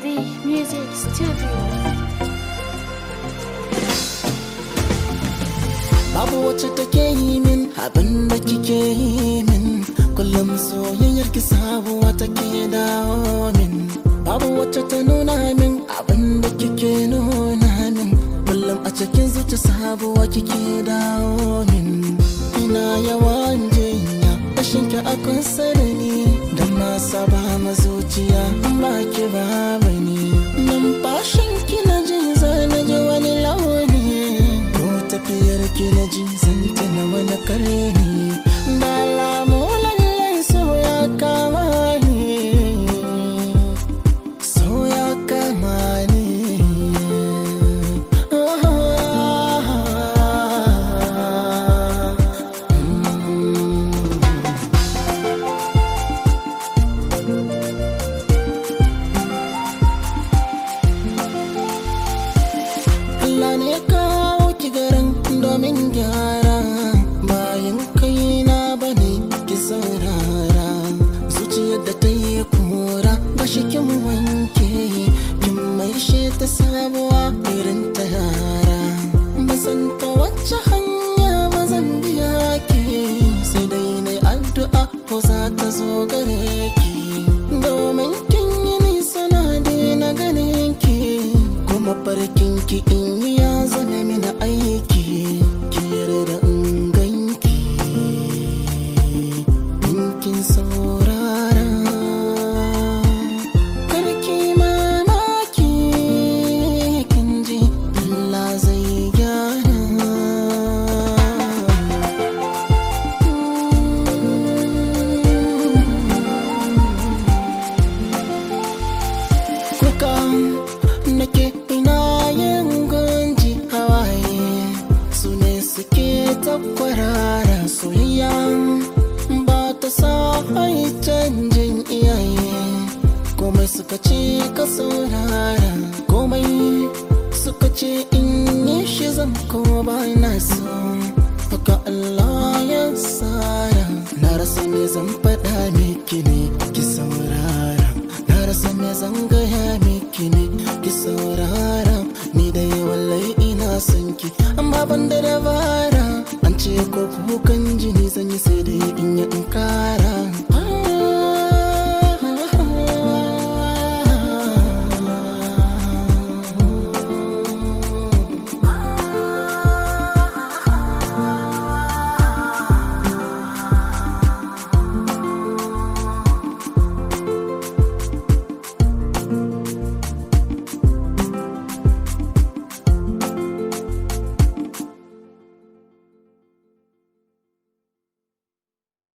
Music Studio. Babu wacce take yi min abin da kike yi min Kullum soyayyar ki sabuwa take dawo min Babu wacce ta nuna min abin da kike nuna min Kullum a cikin zuci sabuwa kike dawo min Ina yawan jinya rashin ki a kusa da ni Dan na saba ma zuciya in ba ki ba bane Numfashin ki na ji zana ji wani launi ko tafiyar ki na ji zan tuna wani kare ni da alamu lallai so ya kama ni so ya kama ni Allah ne ya kawo ki garin domin gyara bayan kai na bane ki saurara zuciyar da ta yi kura ba shi kin wanke kin mai shi ta sabuwa irin ta yara ba san ta wacce hanya ba zan biya ki sai dai na addu'a ko za ta zo gare ki domin kin yi nisa na daina ganin ki kuma farkin ki in yi ya zama mini aiki ki yarda in ganki in kin saurara karki mamaki kin ji Allah zai gyara kuka nake ina yin gunji hawaye su ne suke ta kwarara soyayya ba ta sa ai canjin iyaye komai suka ce ka saurara komai suka ce in yi shi zan kuma ba na so haka Allah ya tsara na rasa me zan faɗa miki ne ki saurara na rasa me zan gaya miki ne ki saurara ni da wallahi ina son ki amma ban da dabara an ce ko kukan jini zan yi sai dai in yi in kara